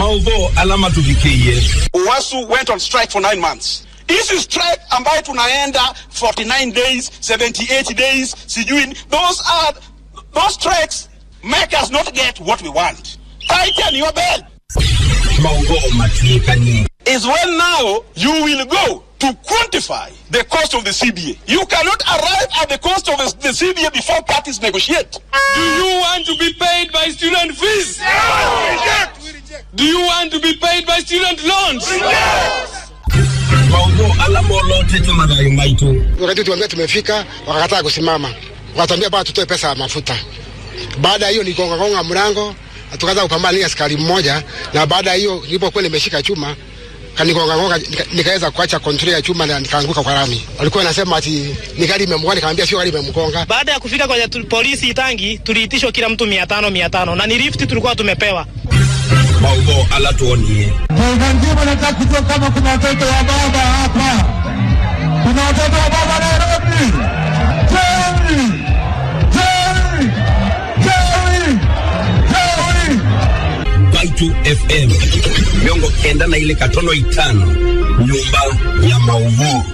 maudho alama tuvikie Uwasu went on strike for nine months. Hizi strike ambayo tunaenda 49 days, 78 days, sijui those are those strikes make us not get what we want. Tighten your belt. maudho matuikanie Is when now you will go to quantify the cost of the CBA. You cannot arrive at the cost of the the CBA before parties negotiate. Do you want to be paid by student fees? Do you want to be paid by student loans? maudho alama olotete madhayo maitu wakati tuambia tumefika, wakakataa kusimama, wakatuambia bwana tutoe pesa ya mafuta. Baada ya hiyo nigongagonga mlango, na tukaanza kupambana na askari mmoja, na baada ya hiyo nilipokuwa nimeshika chuma kanigongagonga, nika, nikaweza kuacha kontroli ya chuma na nikaanguka kwa rami. Walikuwa wanasema ati ni gari imemgonga, nikamwambia sio gari imemgonga. Baada ya kufika kwenye tu- polisi Itangi, tuliitishwa kila mtu mia tano mia tano na ni lift tulikuwa tumepewa. maudho alatuonie Taifa nzima nataka kujua kama kuna watoto wa baba hapa. Kuna watoto wa baba Nairobi. Jerry! Jerry! Jerry! Jerry! baitu fm miongo kenda na ile katono itano nyumba ya maudho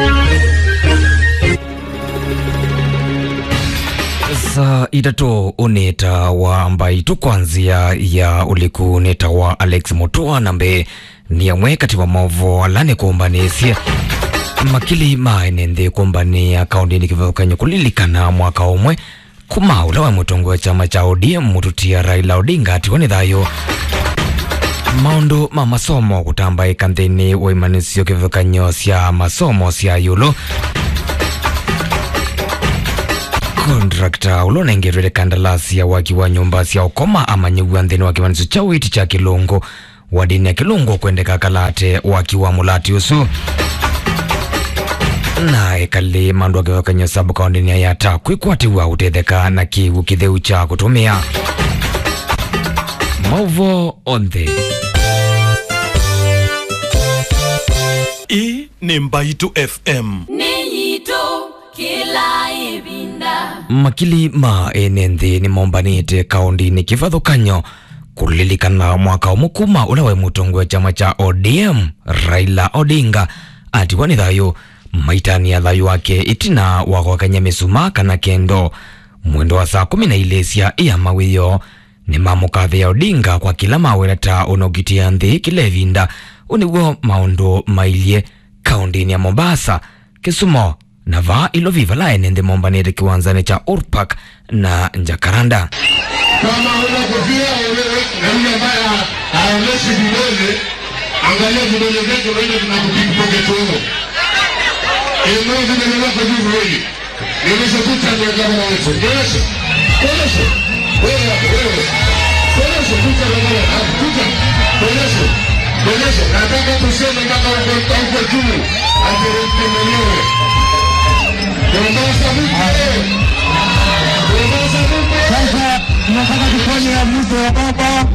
saa itatu uneta wa mbaitu kwanzia ya uliku uneta wa alex mutua nambe ni amwe kati wa movo alane kuumbanisya makili maenende kumbania kaundi ni kivathukany'o kulilikana mwaka umwe kuma ula wa mutongo wa chama cha ODM mututia Raila Odinga atiwa ni thayo maundu ma masomo kutambaika nthini wa imanisio kivathukany'o sya masomo sya yulu kontrakta ulonengerwele kandalasi ya waki wa nyumba sya ukoma amanyiwa nthini wa kimanisio cha witi cha kilungu wa dini ya kilungu kwendeka kalate waki wa mulati usu naye kali mandu akivakany'a sabu kaundini ya yata kwikwatiwa utetheka na kiwu kitheu cha kutumia mauvo onthe Hii ni Mbaitu FM. Niyito kila ibinda. makili ma ene nthi ni mombanite kaundini kivathukanyo kulilikana mwaka umwe kuma ula wa mutongo wa chama cha ODM Raila Odinga atiwa ni thayu maitani ya thayu wake itina wa gwakanya misuma kana kendo mwendo wa saa kumi na ile cia iya mawiyo ni mamukathia Odinga kwa kila mawira ta unogitia nthi kila ivinda uniguo maundu mailie kaundini ya Mombasa Kisumo na vaa ilo viva la ene nthi mombanite kiwanzani cha Urpak na Jakaranda Kama huna kofia wewe na yule ambaye haonyeshi vidole, angalia vidole vyake wewe tunakupiga pocket huo. Inua vidole vyako juu viwili. Nionyeshe picha ndio gavana wetu. Nionyeshe. Nionyeshe. Wewe hapo wewe. Nionyeshe picha ndio gavana. Hapo picha. Nionyeshe. Nionyeshe. Nataka tuseme mpaka huko huko juu. Ateremke mwenyewe. Mombasa vipi? Mombasa vipi? Sasa tunataka tufanye amuzo ya baba.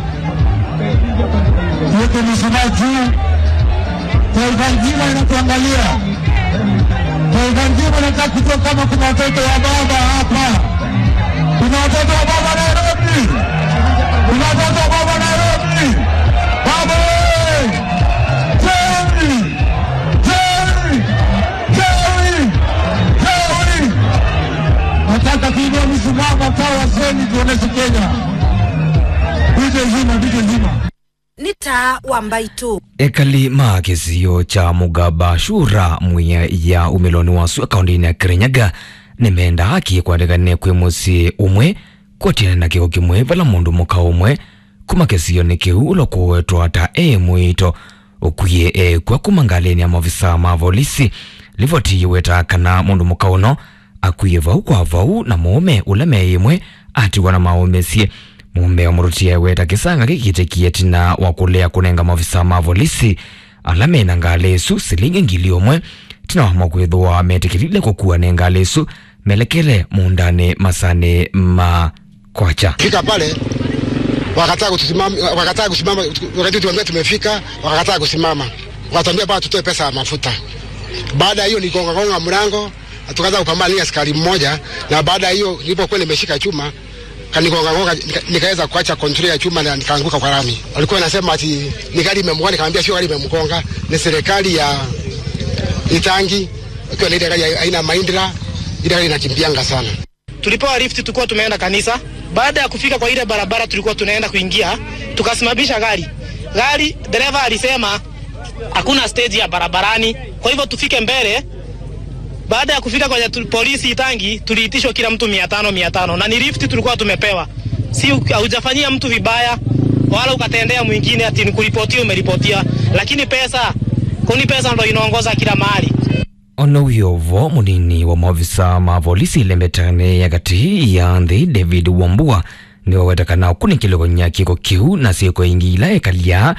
Tuweke mishumaa juu. Taifa nzima inatuangalia. Taifa nzima nataka kujua kama kuna watoto wa baba hapa. Kuna watoto wa baba Nairobi. Kuna watoto wa baba Nairobi. Baba wewe! Jerry! Jerry! Jerry! Jerry! Nataka kuinua mishumaa mataa waseni tuoneshe Kenya. Vije zima, vije zima. Ni taa wa mbaitu. ekali ma kisio cha mugaba shura mwiya ya umiloni wasu akaundini ya kirinyaga nimenda haki kwandikane kwi musi umwe kwotiana na kiho kimwe vala mundu muka umwe kuma kisio ni kiu ulokuwetwa ta e mwito ukwiye e kwa kuma ngaleni ya mavisa ma volisi livotiiwe ta kana mundu muka uno akwiye vau kwa vau na muume ula meimwe atiwa na maumesie mume wa murutia weta kisanga gikitekie tina wa kulea kunenga mavisa ma volisi ala mena ngalesu silingi ngili omwe tina wamwa kwithwa metikilile kukua ne ngalesu melekele mundane masane ma kwacha fika pale wakataa kusimama, wakataa kusimama. Wakati tuambia tumefika, wakakataa kusimama, wakatuambia bwana tutoe pesa ya mafuta. Baada ya hiyo nigongagonga mlango, na tukaanza kupambana na askari mmoja, na baada ya hiyo nilipokuwa nimeshika chuma kanigonga gonga, nika, nikaweza kuacha control ya chuma na nikaanguka kwa rami. Walikuwa wanasema ati ni gari imemgonga, nikamwambia sio gari imemgonga, ni serikali ya Itangi ikiwa na ile gari ya aina Mahindra, ile gari inakimbianga sana. Tulipewa lift, tulikuwa tumeenda kanisa. Baada ya kufika kwa ile barabara tulikuwa tunaenda kuingia, tukasimamisha gari. Gari dereva alisema hakuna stage ya barabarani, kwa hivyo tufike mbele. Baada ya kufika kwenye tu, polisi Itangi, tuliitishwa kila mtu mia tano mia tano na ni lift tulikuwa tumepewa, si haujafanyia mtu vibaya wala ukatendea mwingine ati nikuripotia umeripotia, lakini pesa kuni pesa ndo inaongoza kila mahali. ono wiovo munini wa maofisa ma polisi lembetane ya gati ya nthi david wambua niwe wetakana kunikilogonya kiko kiu na siiko ingi ila ekalia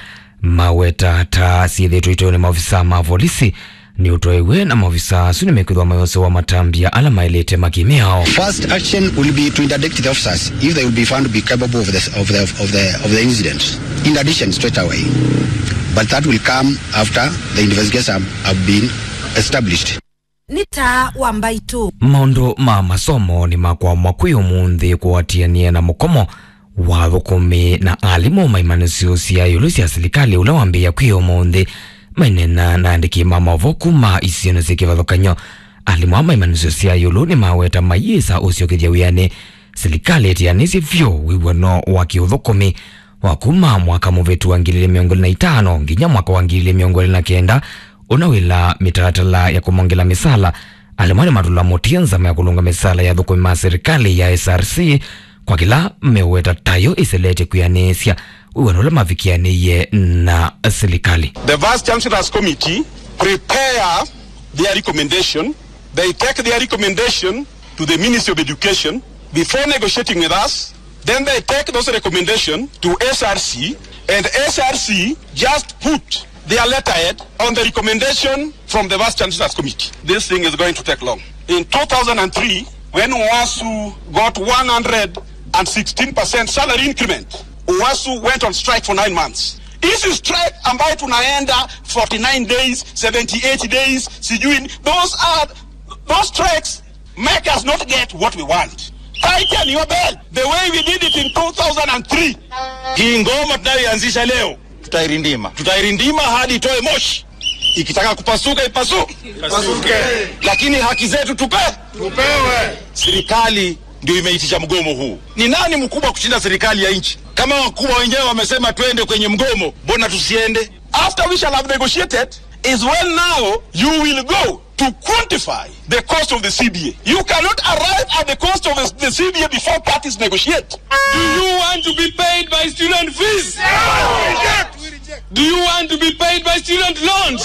maweta ta siithitwe itwe ni maofisa ma polisi ni utoiwe na maofisa asu nimekwithwa mayose wa matambia ala mailite makimiao First action will be to interdict the officers if they will be found to be capable of the, of the, of the, of the incident. In addition, straight away. But that will come after the investigations have, have been established. nĩ ta wa mbaitũ maundu ma masomo ni makwamwa kwi umunthi kuatiania na mukomo wa thukumi na alimu maimanisio cia yulu cia silikali ula wambia kwi umunthi mainena na andiki ma mavo kuma isiono cia kivathukanyo alimu a maimanisio cia yulu ni maweta mayisa uciokithia wiani silikali itianisye vyu wiw'ano wa kiuthukumi wa kuma mwaka muvitu wa ngiri miongo na itano nginya mwaka wa ngiri miongo na kenda unawila mitaratala ya kumongela misala alimwani matula mutia nzama ya kulunga misala ya thukumi ma serikali ya src kwa kila meweta tayo iselete kuyanisya wiwano ula mavikianiye na serikali The Vice Chancellor's Committee prepare their recommendation. They take their recommendation to the Ministry of Education before negotiating with us. Then they take those recommendations to SRC, and SRC just put their letterhead on the recommendation from the Vice Chancellor's Committee. This thing is going to take long. In 2003, when UASU got 116% salary increment, UASU went on strike for nine months. Hizi strike ambayo tunaenda 49 days, 78 days, sijui those are those strikes make us not get what we want. Tighten your belt the way we did it in 2003. Hii ngoma tunayoianzisha leo tutairindima, tutairindima hadi itoe moshi. Ikitaka kupasuka ipasuke, Pasuke. lakini haki zetu tupe Tupewe. serikali ndio imeitisha mgomo huu. Ni nani mkubwa kushinda serikali ya nchi? Kama wakubwa wenyewe wamesema twende kwenye mgomo, mbona tusiende? After we shall have negotiated is when now you will go to quantify the cost of the CBA. You cannot arrive at the cost of the the CBA before parties negotiate. Do you want to be paid by student fees? Do you want to be paid by student loans?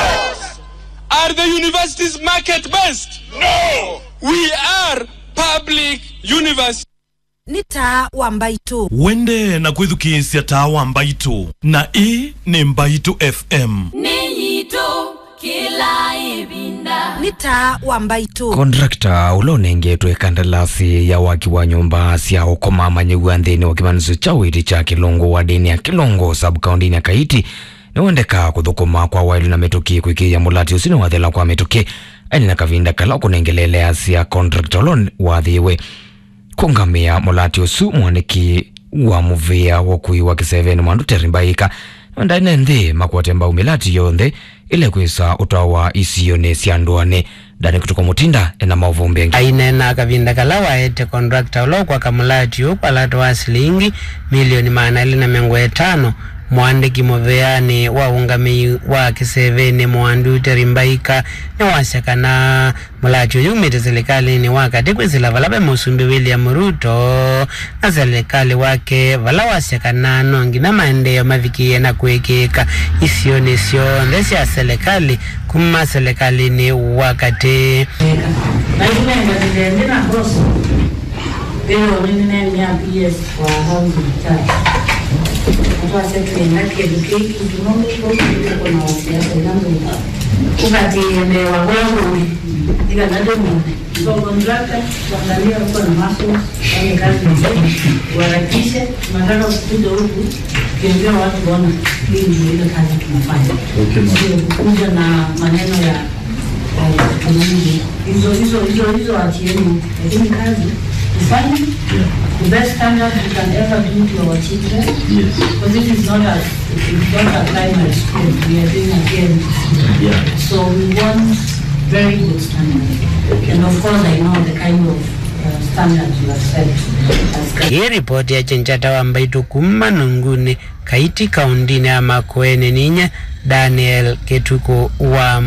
Are the universities market based? No! We are public universities. nĩ ta wa mbaitũ wende na kwithukiisya tawa mbaitu na ii ni mbaitu fm nĩ nyitũ kĩla ĩvinda nĩ ta wa mbaitũ kontrakta ula unengetwe kandalasi ya waki wa nyumba cia ukoma manyiwa nthini wa kimaniso cha witi cha kilungu wa dini ya kilungu sabkaundini ya kaiti niwendeka kuthukuma kwa wailu na mituki kwikiia mulati usini wathela kwa mituki aini na kavinda kala kunengelelea cia kontrakta ula wathiwe kungamia mulati usu mwaniki wa muvia wokui wa kiseveni mwandu terimbaika ndaine nthi makwate mbau milati yonthe ile kwisa utawa isione sya ndwane ndani kutuka mutinda ena mauvumbi angi ainena kavinda kala waete kontrakta ulokwa kamulatio kwalato wa silingi milioni maana ili na miongo etano mwandiki muveani wa ungamii wa kiseveni mwandu terimbaika ni wasekana mulati uyu umite serikalini wakati kwisila vala ve musumbi william ruto na serikali wake vala wasekana nongi na maendeleo mavikie na kuikika isioni sionthe sya serikali kuma serikalini wakati naikumenga zilende na koso lero ninene ya PS kwa housing charge atwase twenda keduke tunombe ko ko na wasiasa yangu ukati ende wa wangu ila nado mu so contractor kuangalia huko na maso wale kazi nzuri warakishe tunataka kuja huku kiongea watu wana hii ndio ile kazi tunafanya sio kukuja na maneno ya eh, hizo hizo hizo hizo achieni lakini kazi tufanye the best standard we can ever do to our children. Yes. Because it is not as if it's not a primary school, we are doing a KMTC. Yeah. So we want very good standard. And of course, I know the kind of uh, standard you have set as hii ripoti ya chenchata wambaitu kuma nunguni kaiti kaundini ya makoene ninye daniel ketuko wa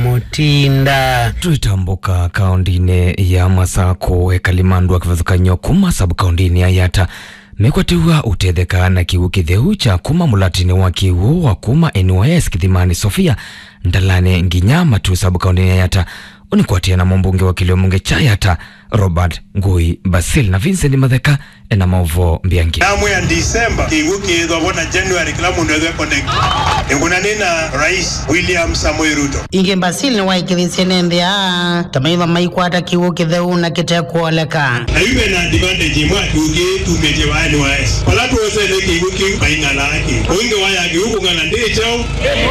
mutinda twitambuka kaundini ya masako ekalimandu akivathukany'o kuma sabu kaundini ya yata mekwatiwa utetheka na kiwu kitheu cha kuma mulatini wa kiwu wa kuma nys kithimani sofia ndalane nginya matu sabu kaundini ya yata unikwatia na mumbunge wa kiliomunge cha yata robert ngui basil na vincent matheka ena mauvo mbiangi namwe ya disemba kiigu kiithwa bona january kila mundu ethwe connect ngunanina rais william samoei ruto ingi mbasili waikithisye nthia tamaitha maikwata kiwu kitheu na kitekuoleka na iwe na advantage imwe atugi tumite wa nys pala tuosele kiigu kiu maingalaki uingi waya kiu kung'ana ndichau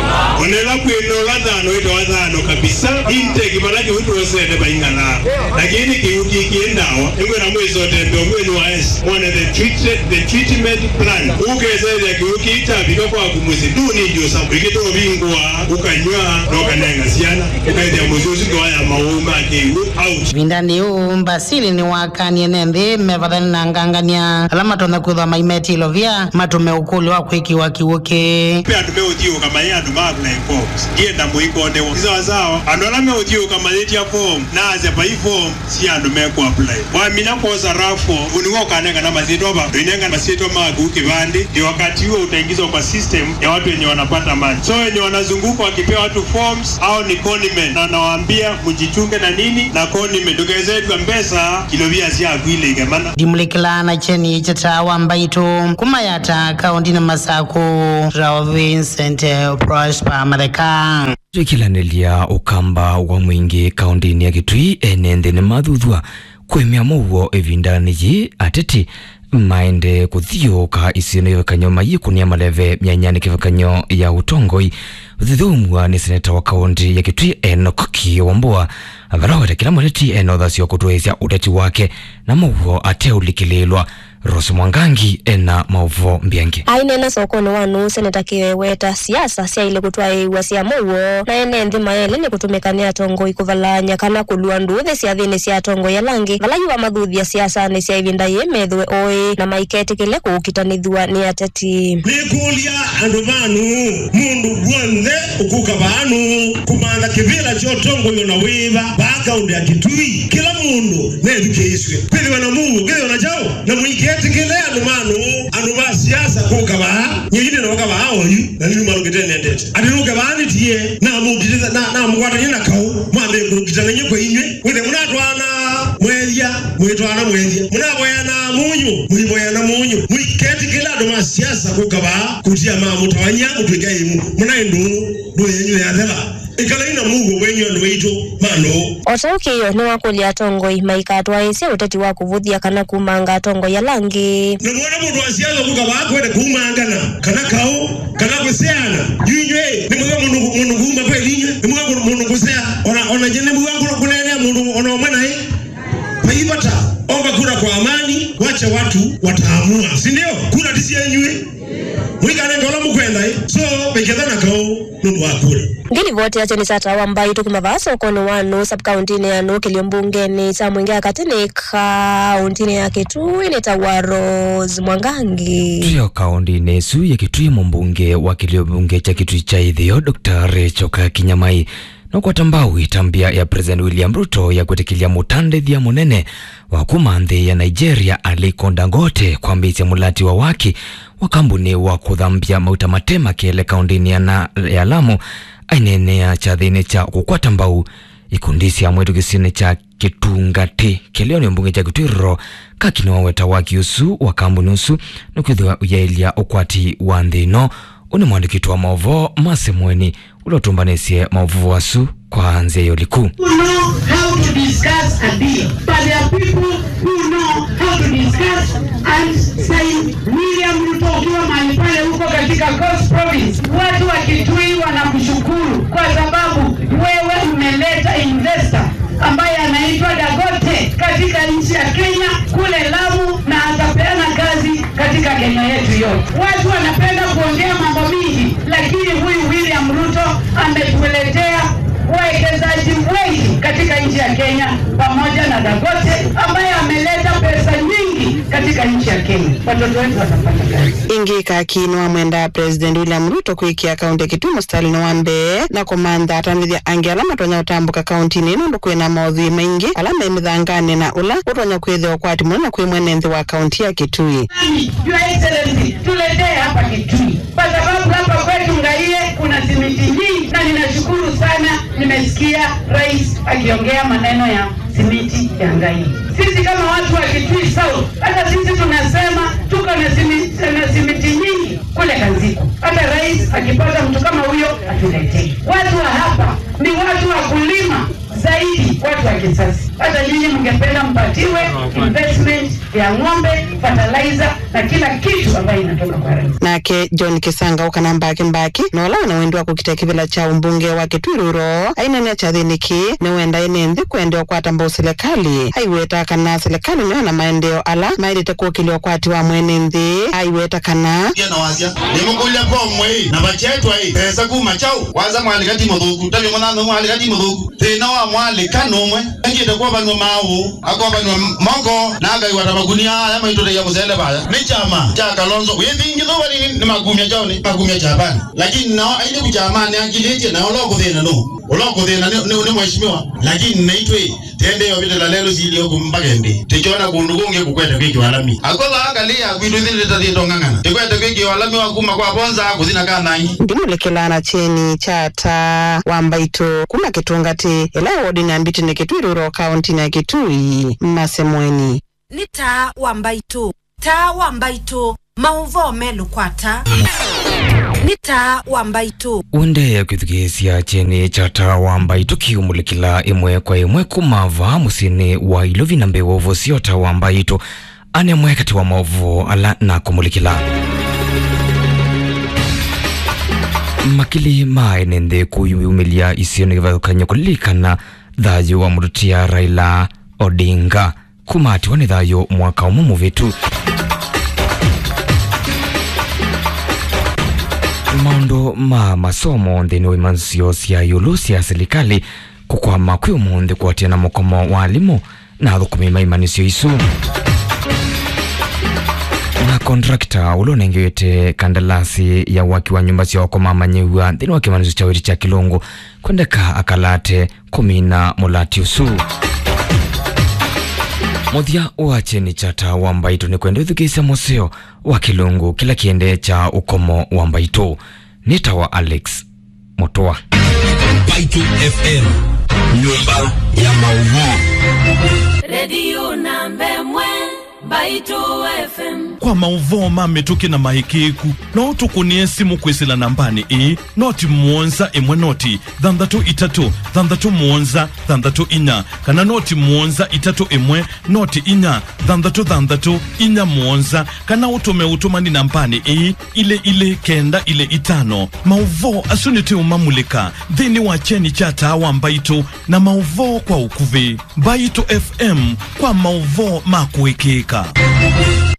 onela kwinola thano itawa thano kabisa inteki pala kiu tuosele maingala lakini kiu kikiendawa ingwena mwisotembe omweni ys mwana the treated the treatment plan ukeselia kiu kiitavika kwaku musi duni njusa ikitobingwa ukanywa nokanenga siana ukaithia musi usingi waya mauma kiu out vindani uu mbasili ni wakanie nenthi mevathani na ngangania ala matonda kwithwa maimetilo vya matume ukuli wa kwikiwa kiwuki pe andu meuthiuka mai andu ma apply forms ndienda muikondewo isawasawa andu ala meuthiuka mayitia form naasya pai form si andu meku apply wamina kosa rafo uniwo ukanenga na masitwa va inenga masitwa maku kivandi ndio wakati huo utaingizwa kwa system ya watu wenye wanapata maji so wenye wanazunguka wakipea watu forms au ni condiment na nawaambia mjichunge na nini na condiment ukaezetwa mbesa kilovia siakwile mana ndimulikilana cheni chatawa mbaitu kumayata kaundini masako rao vincent prosper matheka twikilanĩlia ũkamba wa mũingĩ kaũntĩ-inĩ ya gĩtui ene nthĩnĩ mathuthua kwĩmĩa mũuo ĩvindanĩ yĩ ateti maende kũthiũka isio nĩ kĩvakanyo maiyĩ kũnia maleve myanyani kĩvakanyo ya ũtongoi thithumua nĩ seneta wa kaũntĩ ya gĩtui enok kiwambua varawete kila mweteti ena ũthasio kũtwĩĩsya ũteti wake na mũuo ateulikĩlĩlwa Rose Mwangangi ena mauvo mbyangi ainena sokoni wanu seneta kiweweta siasa syaile kutwaiwa sya muuo na ene nthi maele ni kutumika ni atongoi kuvalanya kana kulua nduthi sya thini sya atongoi alangi vala yuwa mathuthia siasani sya ivinda yi methwe oi na maiketikile kuukitanithua ni ateti nikulia andu vanu mundu wonthe ukuka vanu kumantha kivila kyotongoyo na wiva vaakaundi ya kitui kila mundu nethukiiswe kwithiwa na mungu kwithiwa na chao na mwiketikile andu manu andu va siasa kuka vaa nyeine noka vaa oyu na ninu malukitenendete ati nuke vaanitie namukititha namukwatanye na kau mwambe kulukitanganye kwa inywe withe munatwana mwethia mwitwana mwethia munavoyana munyu mwivoyana munyu mwiketikile andu ma siasa kuka vaa kutia mamutawanya mutwika imu munaindu ndu yenyu yathela ikala ina mungu wenyu andu waitu manu otaukiyo ni wakulia atongoi maikatwaisya uteti wa kuvuthia kana kumanga atongoi alangi namwona mundu wa siasa kuka vaa kwende kumangana kana kau kana kuseana yuinywe nimwiga mundu kuma kweli inywe nimwiga mundu kusea ona ona jene mwiga kunenea mundu ona omwe naye paivata omba kura kwa amani wacha watu wataamua si ndio kura tisi yenywe mwikanenge ola mukwenda eh? so bekethana kau nundu wa kura ngilivote acho ni satawa mbai tukimavaa sokoni wanu sabkauntini yanu kilio mbungeni cha mwingi akatini kauntini ya kitui ni tawa rose mwangangi trio kaũntĩ-inĩ icu ya kitui mũmbunge wa kilio bunge cha kitui cha ithio dr rechoka kinyamai nokwata mbau itambia ya president william ruto ya kwetikilia mutandithia munene wa kuma nthi ya nigeria aliko dangote kwambisya mulati wa waki wa kambuni wa kuthambia mauta matema kiele kaundini ya, na, ya lamu ainenea chathini cha kukwata mbau ikundi cia mwitu gisini cha kitungati kilio ni mbunge cha kitwiriro kakini waweta waki usu wa kambuni usu nukwithiwa uyailia ukwati wa nthi ino uni mwandikiti wa maovo masemweni uliotumbanisye maovu wasu kwa nzia yo liku who know how to discuss a deal. But there are people who know how to discuss and say William Ruto ukiwa mahali pale huko katika Coast Province, watu wa Kitui wanakushukuru kwa sababu wewe umeleta investor ambaye anaitwa Dagote katika nchi ya Kenya kule Lamu kupeana kazi katika Kenya yetu yote. Watu wanapenda kuongea mambo mingi, lakini huyu William Ruto ametuletea wawekezaji wengi katika nchi ya Kenya pamoja na Dangote ambaye ameleta pesa nyingi katika nchi ya Kenya. Watoto wetu watapata kazi. ingika akinwa mwenda president william ruto kwikia kaunti ya kitumu stalin wa mbee na kumantha atamithia angi ala matonya utambuka kaunti-ini nundu kwina mauthui maingi ala me mithangane na ula utonya kwithia ukwati munene kwi mwene nthi wa kaunti ya kitui Your Excellency, tuletee hapa Kitui kwa sababu hapa kwetu Ngaie kuna simiti nyingi, na ninashukuru sana, nimesikia rais akiongea maneno ya simiti ya Ngaie. Sisi kama watu wa Kitui South, hata sisi tunasema tuko na simiti, na simiti nyingi kule Kanziko. Hata rais akipata mtu kama huyo atuletee. Watu wa hapa ni watu wa kulima zaidi, watu wa kisasa. Hata nyinyi mngependa mpatiwe investment ya ng'ombe, fertilizer na kila kitu ambayo inatoka kwa rais. nake john kisanga ukana mbaki mbaki nola una wendi wa kukita kivila cha umbunge wa kitwiruro ainene cha thiniki ni wenda ine nthi kwendewa kwatamba userikali aiweta kana serikali niyo na maendeo ala maendete kuukili ukwati wa mwene nthi aiweta kana na wasia nimukulia pomwe na bachetwa i pesa kuma chau waza mwalika ti muthuku tabi munano mwalika ti muthuku thina wa mwalika numwe engite kwa banwa mawu akwa banwa moko na agai wata magunia aya maitore ya muzende baya ni chama cha kalonzo withingi tho bali ni magumia chao ni magumia cha bani lakini nao ainde kuchamani angilije na oloko thina no oloko thina ni ni- ni mheshimiwa lakini naitwe tende yo bitela lelo zilio kumbagende tichona kundu kunge kukweta kwiki walami akola angalia kwitu thile tatito ng'ang'ana tikwete kwiki walami wakuma kwa bonza kuthina kanangi ndimulekilana cheni chata wambaito kuma kitungati ila wodi na mbiti ni kitwiruro kaunti ya kitui masemweni ni taa wa mbaitu taa wa mbaitu mauvo melukwata ni taa wa mbaitu unde kwithukiisya cheni cha tawa mbaitu kiumulikila imwe kwa imwe kumava musini wa ilovi na mbewa uvosio tawa mbaitu anemwe kati wa maovu ala na kumulikila makili maene nthi kuyumilia isio ni kivathukany'o kulilikana thayu wa mututia raila odinga kumatiwa ni thayu mwaka umwe muvitu maundu ma masomo nthini wa imanzio sya yulu sya serikali kukwama kwi umunthi kuatia na mukomo wa alimu na thukumi maimanisio isu na kontrakta ula unengeete kandalasi ya waki wa nyumba cia okoma manyiwa nthini wa kimanisio cha wiri cha kilungu kwendeka akalate kumina mulati usu muthia wa cheni cha tawa mbaitu ni kwenda uthukisya museo wa kilungu kila kiende cha ukomo wa mbaitu ni tawa alex mutua Baitu FM, nyumba ya maudhui. redio nambe mwe mbaitu fm kwa mauvoo mamituki na mahikiku no tukunie simu kwisila nambani ii noti muonza imwe noti thanthatu itatu thanthatu muonza thanthatu inya kana noti muonza itatu imwe noti inya thanthatu thanthatu inya muonza kana utume utumani nambani ii ile ile kenda ile itano mauvoo asuniti umamulika nthini wa cheni cha tawa mbaitu na mauvoo kwa ukuvi mbaitu fm kwa mauvoo makuikika